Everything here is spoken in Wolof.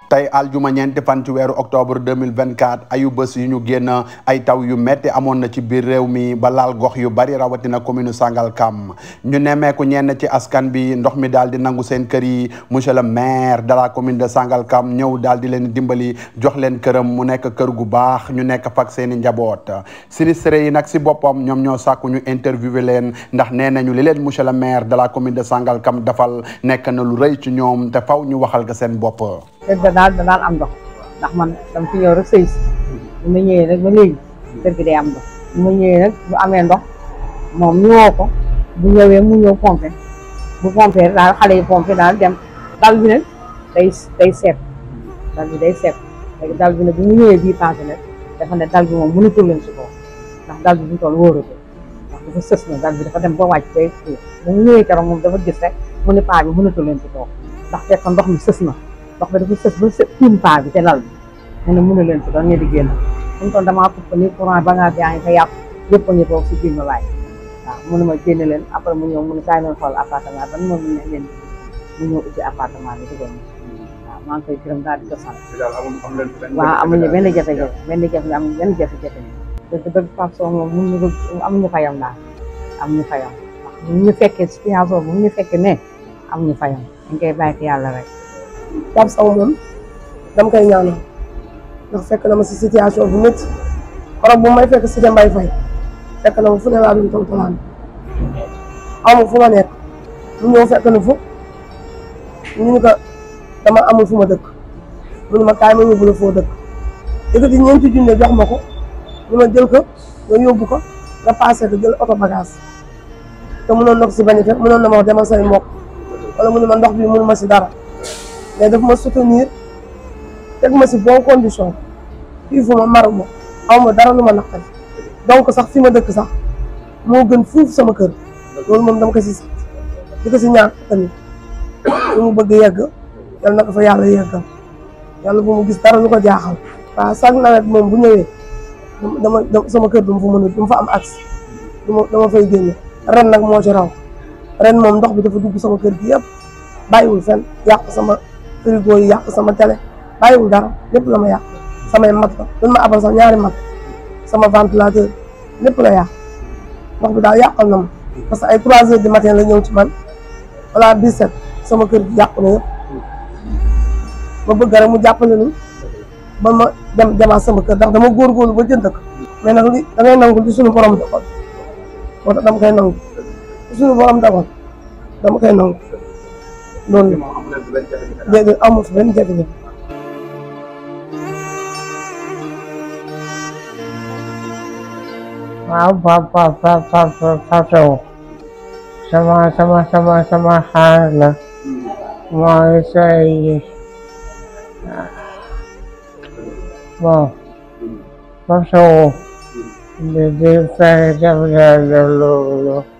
tey aljuma ñeenti fan ci weeru octobre 2024 ayu bés yu ñu génn ay taw yu metti amoon na ci biir réew mi ba laal gox yu bari rawatina commune Sangalkam ñu nemmeeku ñenn ci askan bi ndox mi daal di nangu seen kër yi monsieur le maire de la commune de Sangalkam ñëw daal di leen dimbali jox leen këram mu nekk kër gu baax ñu nekk fak seen i njaboot sinistré yi nag si boppam ñoom ñoo sàkku ñu interviewé leen ndax nee nañu li leen monsieur le maire de la commune de Sangalkam dafal nekk na lu rëy ci ñoom te faw ñu waxal ko seen bopp kër ga daal da daan am ndox ndax man dama fi ñëw rek sëy si bu ma ñëwee nag ba léegi kër gi day am ndox bu ma ñëwee nag bu amee ndox moom ñu woo ko bu ñëwee mu ñëw pompé bu pompé daal xale yi pompé daal dem dal bi nag day day seet dal bi day seet léegi dal bi nag bu ñu ñëwee bii passé nag dafa ne dal bi moom mënatul leen si kaw ndax dal bi bu ñu toll wóoratu ndax dafa sës na dal bi dafa dem ba wàcc day suuf bu mu ñëwee keroog moom dafa gis rek mu ne paa bi mënatul leen si kaw ndax fekk ndox mi sës na ndox bi dafa sës ba së tiim paa bi te lal bi mu ne mën a leen si doon ñe di génn fu mu toll damaa fukk ni courant ba ngaa yaa ngi fa yàpp yëpp a ngi toog si biir ma laaj waaw mënu ma génne leen après mu ñëw mu ne kaay leen xool appartement ban moom ne leen mu ñëw ubbi appartement bi dugal waaw maa ngi koy gërëm daal di ko sant waaw amuñu benn jafe-jafe benn jafe amuñu benn jafe-jafe dëgg dëgg Pape Sow moom mun ñu amuñu fayam daal amuñu fayam wax bu ñu fekkee situation bu ñu fekkee ne amuñu fayam dañ koy bàyyi yàlla rek Pape Sow moom dama koy ñaanal ndax fekk na ma si situation bu métti xorom bu may fekk si Mbay Fay fekk na ma fu ne laa duñ taw talaan amul fu ma nekk mu ñëw fekk na fu ñu ni ko dama amul fu ma dëkk mu ne ma kaay ma yóbbu la foo dëkk yëkkati ñeenti junne jox ma ko ñu ma jël ko nga yóbbu ko nga passé ko jël oto bagage te mënoon na ko si bañ a fekk mënoon na ma wax demal say mbokk wala mu ne ma ndox bi mënu ma si dara mais daf ma soutenir teg ma si bon condition fii fu ma maru ma aw ma dara lu ma naqari donc sax fi ma dëkk sax moo gën fuuf sama kër loolu moom dama ko si sant di ko si ñaan tamit lu mu bëgg yegg yal na ko fa yàlla yeggal yàlla bu mu gis dara lu ko jaaxal waaw chaque nawet moom bu ñëwee dama sama kër du ma fa mën a du ma fa am accès duma dama fay génne ren nag moo ci raw ren moom ndox bi dafa dugg sama kër gi yëpp bàyyiwul fenn yàq sama frigo yi yàq sama télé bàyyiwul dara lépp la ma yàq samay mat la duñ ma abal sax ñaari mat sama ventilateur lépp la yàq ndox bi daal yàqal na ma parce que ay trois heures du matin la ñëw ci man wala dix-sept sama kër gi yàqu na yëpp ma bëgg rek mu jàppale nu ba ma dem demaat sama kër ndax dama góorgóorlu ba jënd ko mais nag li da ngay nangu li suñu borom dogal moo tax dama koy nangu li suñu borom dogal dama koy nangu loolu déedéet amul fi benn jafe-jafe waaw papa papa Pape Sow sama sama sama sama xaar la mooy say bon Pape Sow di di fexe def loolu